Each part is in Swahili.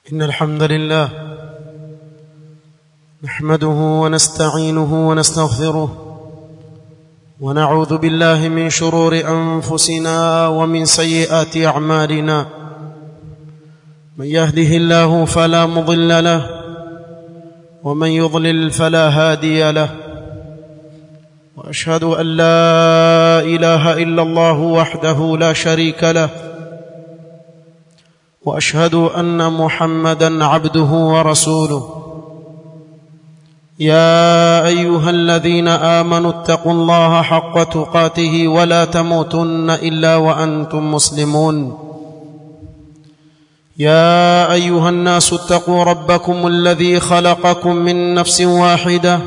إن الحمد لله نحمده ونستعينه ونستغفره ونعوذ بالله من شرور أنفسنا ومن سيئات أعمالنا من يهده الله فلا مضل له ومن يضلل فلا هادي له واشهد ان لا اله الا الله وحده لا شريك له واشهد ان محمدا عبده ورسوله يا ايها الذين امنوا اتقوا الله حق تقاته ولا تموتن الا وانتم مسلمون يا ايها الناس اتقوا ربكم الذي خلقكم من نفس واحده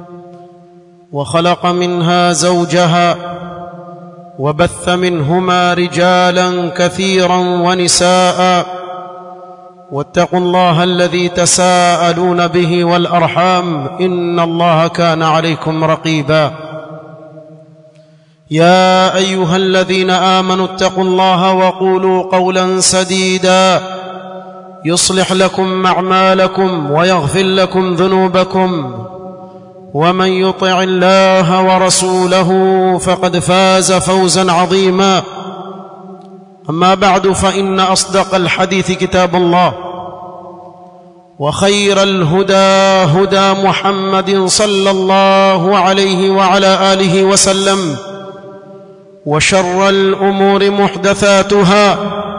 وخلق منها زوجها وبث منهما رجالا كثيرا ونساء واتقوا الله الذي تساءلون به والارحام ان الله كان عليكم رقيبا يا ايها الذين امنوا اتقوا الله وقولوا قولا سديدا يصلح لكم اعمالكم ويغفر لكم ذنوبكم ومن يطع الله ورسوله فقد فاز فوزا عظيما اما بعد فان اصدق الحديث كتاب الله وخير الهدى هدى محمد صلى الله عليه وعلى اله وسلم وشر الامور محدثاتها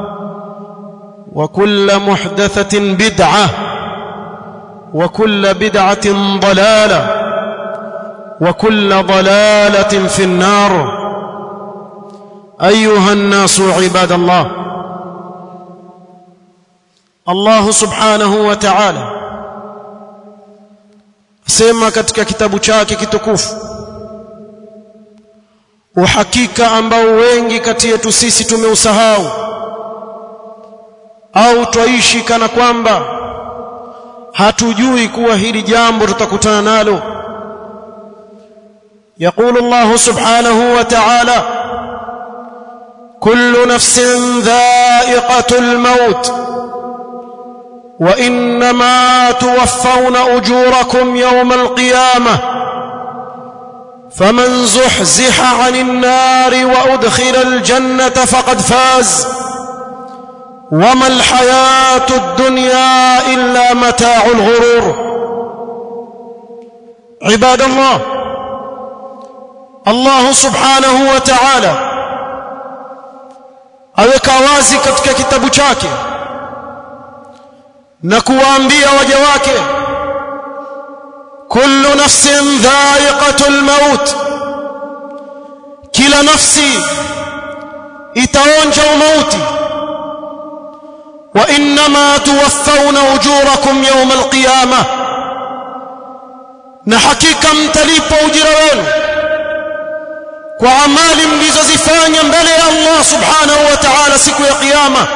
وكل محدثه بدعه وكل بدعه ضلاله وكل ضلاله في النار ايها الناس عباد الله الله subhanahu wa ta'ala sema katika kitabu chake kitukufu uhakika ambao wengi kati yetu sisi tumeusahau au twaishi kana kwamba hatujui kuwa hili jambo tutakutana nalo يقول الله سبحانه وتعالى كل نفس ذائقة الموت وإنما توفون أجوركم يوم القيامة فمن زحزح عن النار وأدخل الجنة فقد فاز وما الحياة الدنيا إلا متاع الغرور عباد الله Allah subhanahu wa ta'ala aweka wazi katika kitabu chake na kuwaambia waja wake kullu nafsin dha'iqatul maut kila nafsi itaonja mauti wa inma tuwaffawna ujurakum yawm alqiyamah na hakika mtalipa ujira wenu kwa amali mlizozifanya mbele ya Allah subhanahu wa ta'ala siku ya kiyama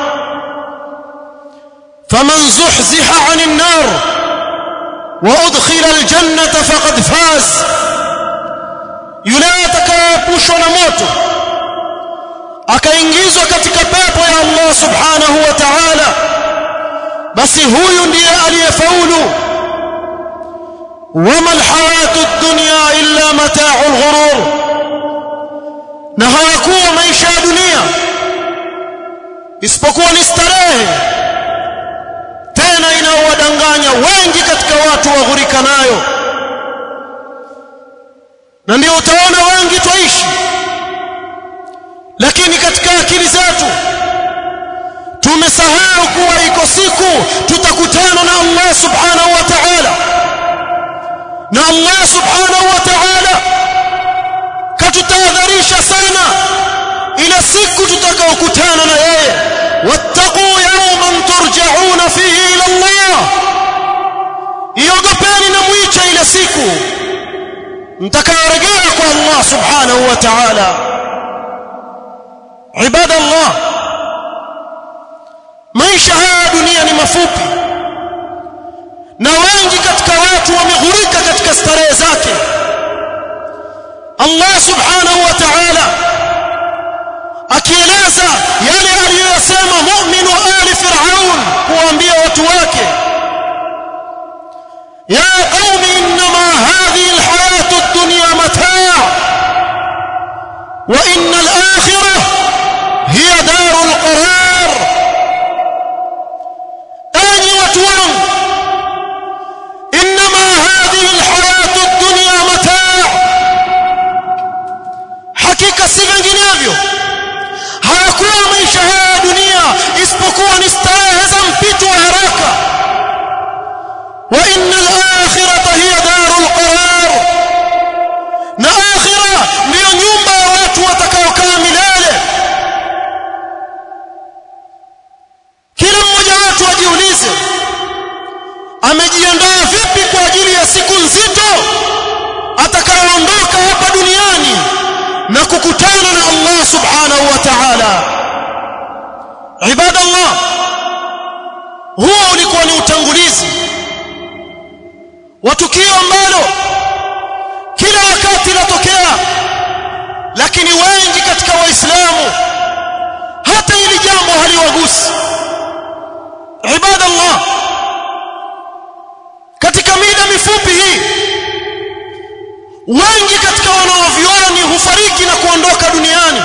faman zuhziha 'anil nar wa udkhila aljannata faqad faz yule atakayepushwa na moto akaingizwa katika pepo ya Allah subhanahu wa ta'ala basi huyu ndiye aliyefaulu wama alhayatu ad-dunya illa mata'ul ghurur na hayakuwa maisha ya dunia isipokuwa ni starehe tena inaowadanganya wengi katika watu waghurika nayo na ndio utaona wengi twaishi lakini katika akili zetu tumesahau kuwa iko siku tutakutana na Allah subhanahu wa ta'ala na Allah subhanahu wa ta'ala katutahadharisha sana ila siku tutakaokutana na yeye wattaqu yawman turja'una fihi ila Allah iogopeni na mwicha ile siku mtakayorejea kwa Allah subhanahu wa ta'ala ibada Allah maisha haya dunia ni mafupi na wengi katika watu wameghurika katika starehe zake Allah subhanahu wa ta'ala akieleza yale aliyosema mu'minu ali fir'aun kuambia watu wake wa innal akhirah hiya darul qarar enyi watu wangu inma hadhihi alhayatu ad-dunya mataa hakika si vinginevyo hayakuwa maisha haya ya dunia isipokuwa ni starehe za mpito wa haraka wa innal akhirata hiya darul qarar na akhira ndiyo nyumba ya watu watakaokaa milele kila mmoja wetu ajiulize amejiandaa vipi kwa ajili ya siku nzito atakayoondoka hapa duniani na kukutana na Allah subhanahu wa ta'ala ibadallah huo ulikuwa ni utangulizi wa tukio ambalo kila wakati latokea lakini wengi katika waislamu hata hili jambo haliwagusi ibadallah katika mida mifupi hii wengi katika wanaovioni hufariki na kuondoka duniani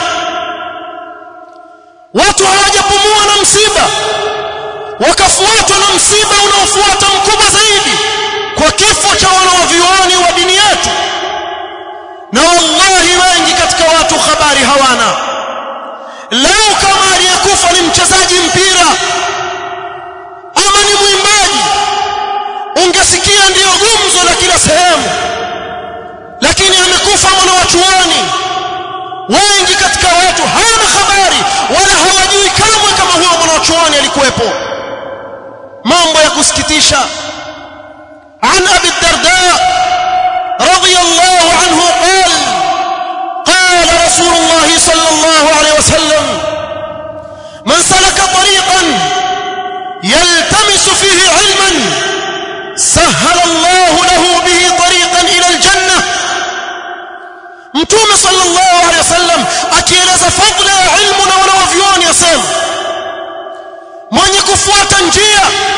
watu hawajapumua na msiba wakafuatwa na msiba unaofuata mkubwa zaidi kwa kifo cha wanaovioni wa dini yetu na wallahi wengi katika watu habari hawana leo kama aliyekufa ni mchezaji mpira ama ni mwimbaji ungesikia ndiyo gumzo la kila sehemu lakini amekufa mwanawachuoni wengi katika watu hawana habari wala hawajui kamwe kama huyo mwanawachuoni alikuwepo mambo ya kusikitisha عن أبي الدرداء رضي الله عنه قال قال رسول الله صلى الله عليه وسلم من سلك طريقا يلتمس فيه علما سهل الله له به طريقا إلى الجنة mtume sallallahu alaihi wasallam akieleza fadhila ya ilmu na wanawavyuoni asema mwenye kufuata njia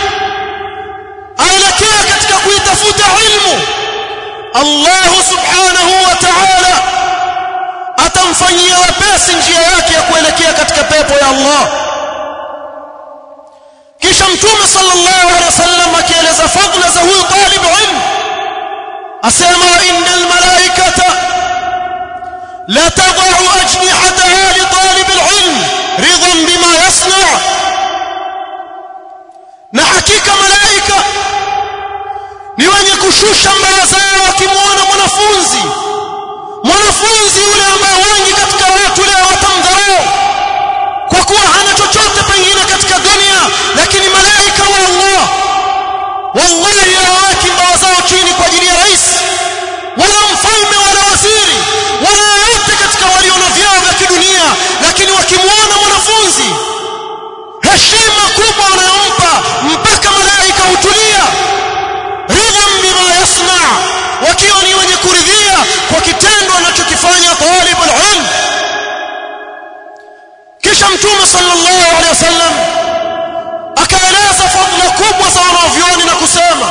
aelekea katika kuitafuta ilmu Allah subhanahu wa ta'ala atamfanyia wepesi njia yake ya kuelekea katika pepo ya Allah kisha mtume sallallahu alaihi wasallam akieleza fadhila za huyu talib ilmu asema innal malaikata لا تضع أجنحتها لطالب العلم رضا بما يصنع na hakika malaika ni wenye kushusha mbawa zao wakimwona mwanafunzi mwanafunzi yule ambaye wengi katika watu leo watamdharau kwa kuwa hana chochote pengine katika dunia lakini malaika wa Allah wallahi hawaweki mbawa zao chini kwa ajili ya rais wala mfalme wala waziri wala yoyote katika walio na vyao vya kidunia lakini wakimwona mwanafunzi heshima kubwa wanayompa mpaka malaika hutulia ridhan bima yasna wakiwa ni wenye kuridhia kwa kitendo anachokifanya talib alilm kisha mtume sallallahu alaihi wasallam akaeleza fadhila kubwa za wanavyuoni na kusema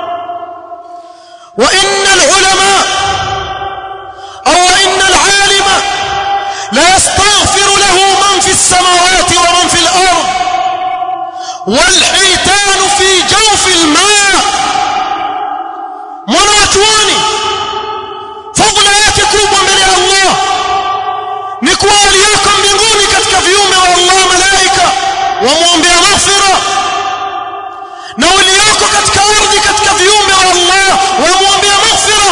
wa innal ulama au innal alima la yastaghfiru lahu man fi as-samawati wa man fi al-ard والحيتان في جوف الماء mwanachuoni fadhila yake kubwa mbele ya Allah ni kuwa aliyoko mbinguni katika viumbe wa Allah malaika wamwombea maghfira na walioko katika ardhi katika viumbe wa Allah wamwombea maghfira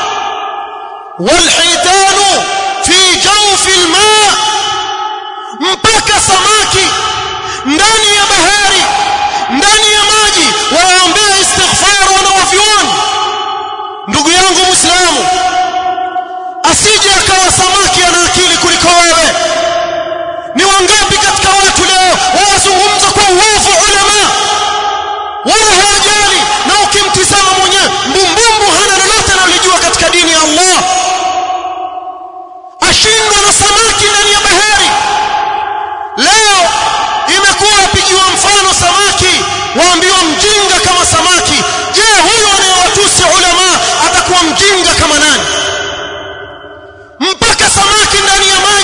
walhitanu fi jawfi alma mpaka samaki ndani ya bahari ndani ya maji waombea istighfar wanawavyuoni ndugu yangu muislamu asije akawa samaki ana akili kuliko wewe ni wangapi katika watu leo wawazungumza kwa uovu ulama wala hawajali na ukimtizama mwenyewe mbumbumbu hana lolote analojua katika dini ya Allah ashindwa na samaki ndani ya bahari leo imekuwa apigiwa mfano samaki waambiwa mjinga kama samaki je huyo anayewatusi ulama atakuwa mjinga kama nani mpaka samaki ndani ya maji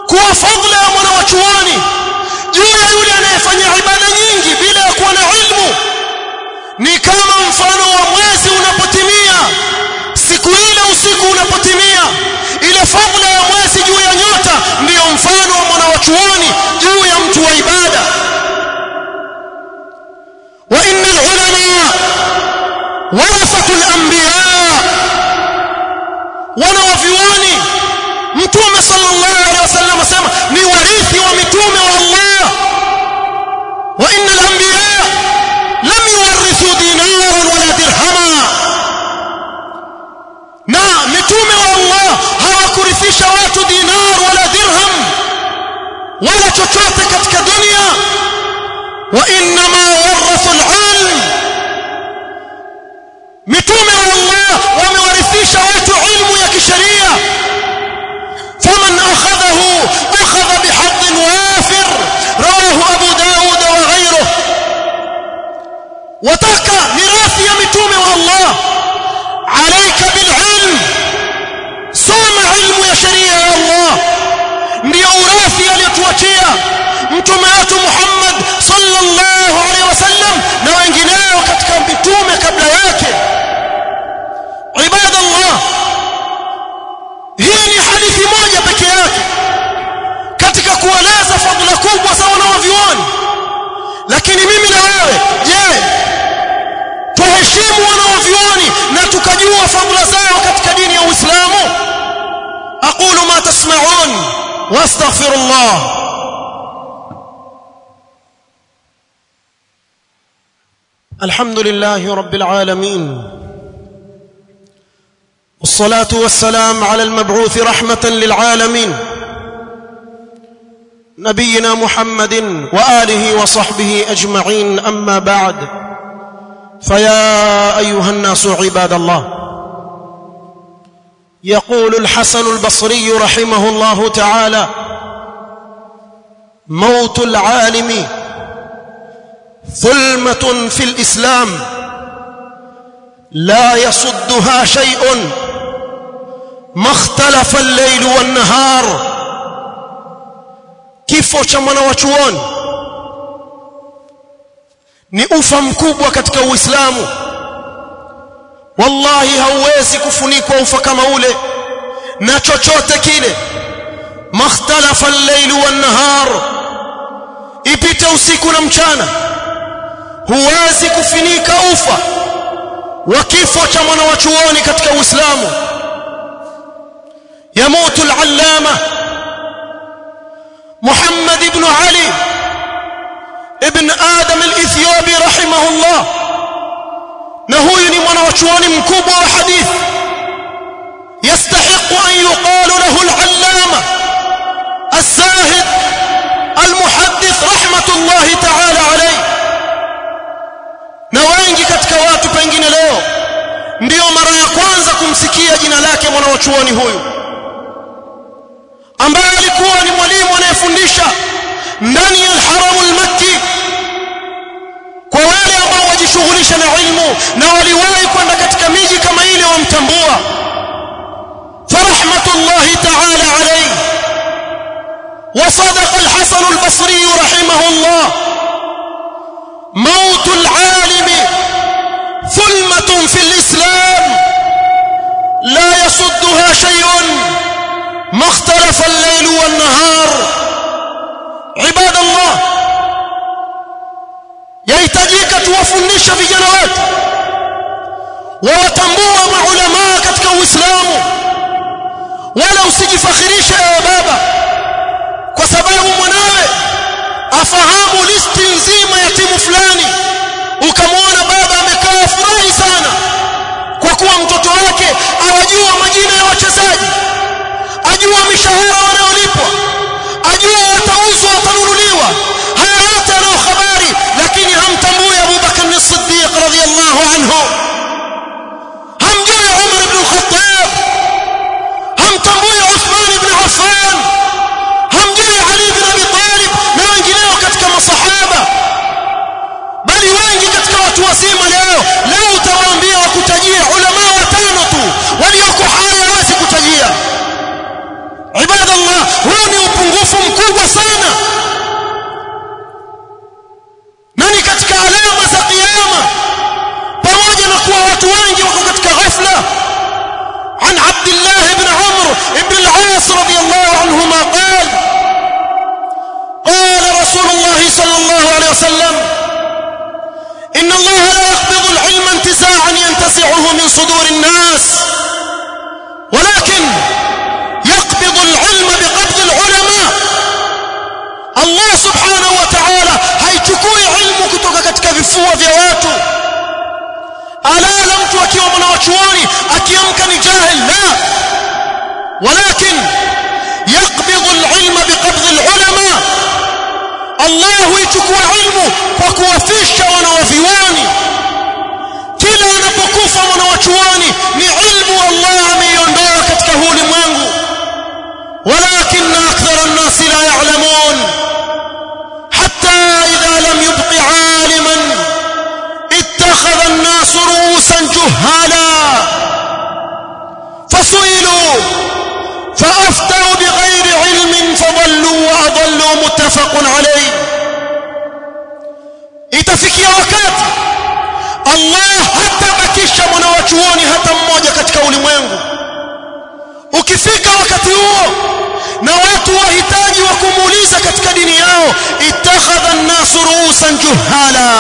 kuwa fadla ya mwana wa chuoni juu ya yule anayefanya ibada nyingi bila ya kuwa na ilmu ni kama mfano wa mwezi unapotimia siku ile usiku unapotimia ile fadla ya mwezi juu ya nyota ndiyo mfano wa mwana wa chuoni juu ya mtu wa ibada wa innal ulama warathatul anbiya wana wa vioni mtume sallallahu alaihi wasallam asema ni warithi wa mitume wa Allah wa innal anbiya lam yuwarithu dinaran wala dirhama na mitume wa Allah hawakurithisha watu dinar wala dirham wala chochote katika dunia wa inma warathu al-ilm mitume wa Allah wamewarithisha watu ilmu ya kisheria faman akhadhahu akhadha bihadh wafir rawahu abu daud wa ghayruhu wataka mirathi ya mitume wa Allah alayka bililm soma ilmu ya sheria ya Allah ndio urathi aliyotuachia mtume wetu Muhammad sallallahu alaihi wasallam na wengineo katika mitume kabla yake ibadallah hii ni hadithi moja peke yake katika kueleza fadhila kubwa za wanawavyuoni lakini mimi na wewe je tuheshimu wanawavyuoni na tukajua fadhila zao katika dini ya Uislamu aqulu ma tasma'un wastaghfirullah الحمد لله رب العالمين والصلاه والسلام على المبعوث رحمه للعالمين نبينا محمد واله وصحبه اجمعين اما بعد فيا ايها الناس عباد الله يقول الحسن البصري رحمه الله تعالى موت العالم ظلمه في الاسلام لا يصدها شيء ما اختلف الليل والنهار kifo cha mwana wa chuoni ni ufa mkubwa katika uislamu wallahi hauwezi kufunikwa ufa kama ule na chochote kile makhtalafa al-layl wan-nahar ipite usiku na mchana huwezi kufunika ufa wa kifo cha mwana wa chuoni katika uislamu yamutu al-allama محمد بن علي ابن آدم الإثيوبي رحمه الله نهوي من وشوان مكوب وحديث يستحق أن يقال له العلامة الزاهد المحدث رحمة الله تعالى عليه na wengi katika watu pengine leo ndiyo mara ya kwanza kumsikia jina lake mwanawachuoni huyu ambaye alikuwa ni mwalimu anayefundisha ndani ya al-Haram al-Makki kwa wale ambao wajishughulisha na ilmu na waliwahi kwenda katika miji kama ile wamtambua farahmatullahi ta'ala alayhi وصدق الحسن البصري رحمه الله موت العالم ثلمة في الإسلام لا يصدها شيء ما اختلف الليل والنهار عباد الله yahitajika tuwafundisha vijana wetu wawatambua maulamaa katika uislamu wala usijifakhirishe ewe baba kwa sababu mwanawe afahamu listi nzima ya timu fulani ukamwona baba amekaa furahi sana kwa kuwa mtoto wake awajua majina ya wachezaji ajua mishahara wanayolipwa ajua watauzwa watanunuliwa haya yote anayo habari lakini hamtambui Abu Bakar as-Siddiq radhiyallahu anhu hamjui Umar ibn al-Khattab hamtambui Uthman ibn Affan hamjui Ali ibn Abi Talib na wengineo katika masahaba bali wengi katika watu wazima leo leo utawaambia wakutajia ulama watano tu walioko hai hawezi kutajia ibadallah huu ni upungufu صلى الله عليه وسلم إن الله لا يقبض العلم انتزاعا ينتزعه من صدور الناس ولكن يقبض العلم بقبض العلماء الله سبحانه وتعالى haichukui ilmu kutoka katika vifua vya watu alala mtu akiwa mwanachuoni akiamka ni jahil la walakin yaqbidhu alilma biqabdhi alulama Allah huichukua ilmu kwa kuwafisha wanawavioni kila anapokufa mwanachuoni ni ilmu Allah ameiondoa katika huu ulimwengu ولكن أكثر الناس لا يعلمون حتى إذا لم يبق عالما اتخذ الناس رؤوسا جهالا فسئلوا فأفتوا بغير علم فضلوا وأضلوا متفق عليه itafikia wakati Allah hatabakisha mwanawachuoni hata mmoja katika ulimwengu ukifika wakati huo na watu wahitaji wa kumuuliza katika dini yao ittakhadha an-nas ru'usan juhala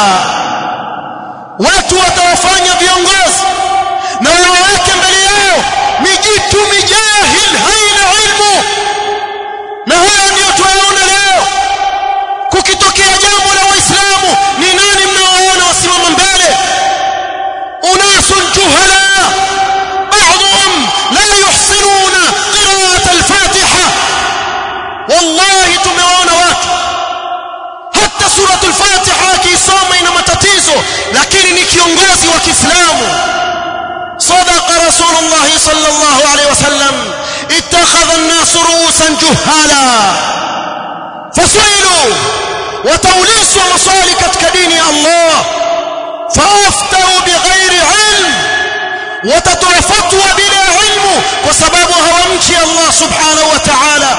watu watawafanya viongozi na waweke mbele yao mijitu mijahil haina ilmu na haya ndio tunaona leo kukitokea jambo la waislamu ni nani mnaoona wasimama mbele unasun juhala بعضهم لا يحسنون قراءة الفاتحة والله tumeona watu hata sura al-Fatiha akisoma ina matatizo lakini ni kiongozi wa Kiislamu صدق رسول الله صلى الله عليه وسلم اتخذ الناس رؤوسا جهالا فسئلوا وتوليسوا مصالح katika dini ya Allah فافتوا بغير علم watatoa fatwa bila ilmu kwa sababu hawamchi Allah subhanahu wa ta'ala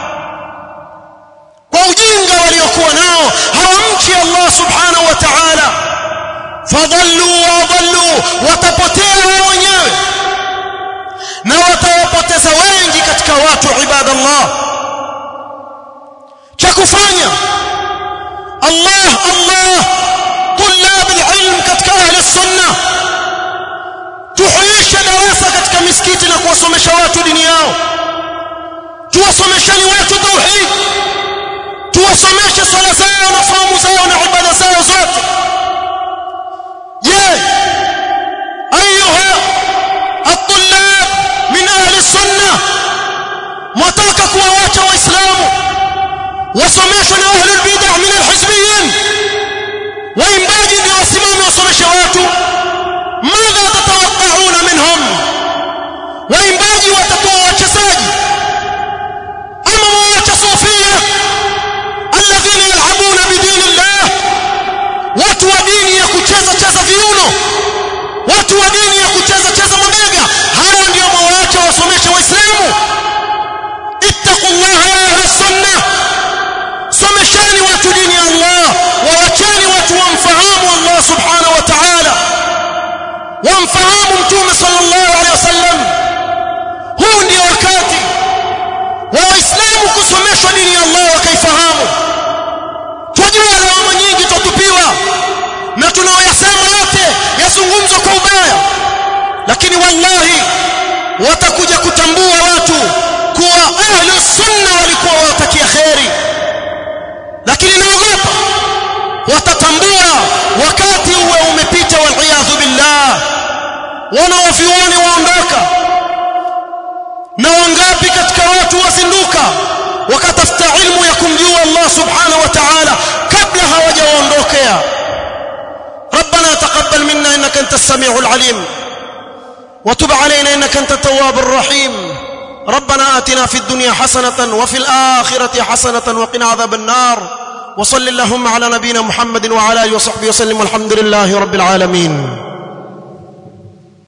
kwa ujinga waliokuwa nao hawamchi Allah subhanahu wa ta'ala fadhallu wa dhallu watapotea wao wenyewe na watawapoteza wengi katika watu ibadallah cha kufanya Allah Allah طلاب العلم katika ahli sunnah tuhuishe darasa katika misikiti na kuwasomesha watu dini yao tuwasomesheni watu tauhid tuwasomeshe swala zao na saumu zao na ibada zao zote je ayuha الطلاب من اهل السنه mwataka kuwaacha waislamu wasomeshwe na ahli albid'ah min alhizbiyyin waimbaji ndio wasimame wasomeshe watu ماذا تتوقعون منهم waimbaji watakuwa wachezaji ama waacha sufia alladhina yal'abuna bidinillah watu wa dini ya kucheza cheza viuno watu wa dini ya kucheza cheza mabega hao ndio mwaacha wasomeshe waislamu ittaqullaha ya ahli sunnah somesheni watu dini ya Allah waacheni watu wamfahamu Allah subhanahu wa ta'ala wamfahamu mtume sallallahu alaihi wasallam huu ndio wakati wa waislamu kusomeshwa dini ya Allah wakaifahamu twajua lawama nyingi twatupiwa na tunaoyasema yote yazungumzwa kwa ubaya lakini wallahi watakuja kutambua watu kuwa ahlu sunna walikuwa watakia kheri lakini naogopa watatambua wakati uwe umepita waliyadhu billah wanawavyuoni waondoka na wangapi katika watu wazinduka wakatafuta ilmu ya kumjua Allah subhanahu wa ta'ala kabla hawajaondokea ربنا تقبل منا انك انت السميع العليم وتب علينا انك انت التواب الرحيم ربنا آتنا في الدنيا حسنة وفي الآخرة حسنة وقنا عذاب النار وصل اللهم على نبينا محمد وعلى اله وصحبه وسلم والحمد لله رب العالمين